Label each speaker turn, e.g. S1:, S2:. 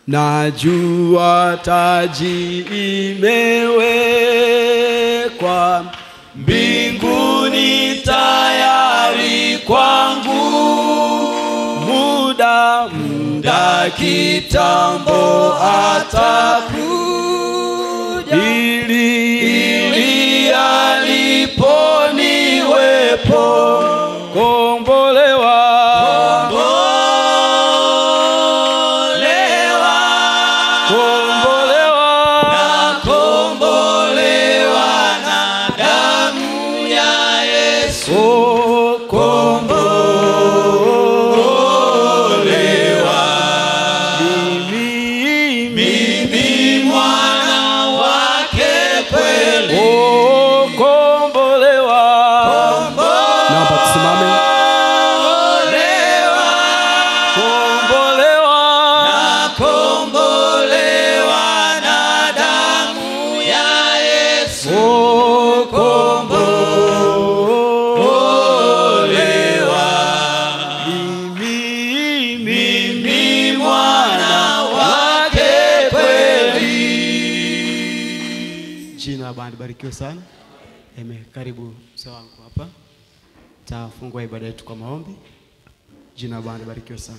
S1: najua taji imewekwa mbinguni tayari kwangu muda muda kitambo atakuja ili ili alipo niwepo kombolewa kombolewa
S2: kombolewa na damu ya Yesu.
S1: oh, kombolewa mimi
S2: Mimi mwana wake kweli.
S1: oh, kombolewa naomba tusimame kombolewa
S2: Kombolewa na damu ya Yesu.
S1: oh, kombolewa mimi
S2: Mimi mwana wake kweli.
S1: Jina la Bwana libarikiwe sana. Amen. Karibu mzee wangu hapa. Tafungua ibada yetu kwa maombi. Jina la Bwana libarikiwe sana.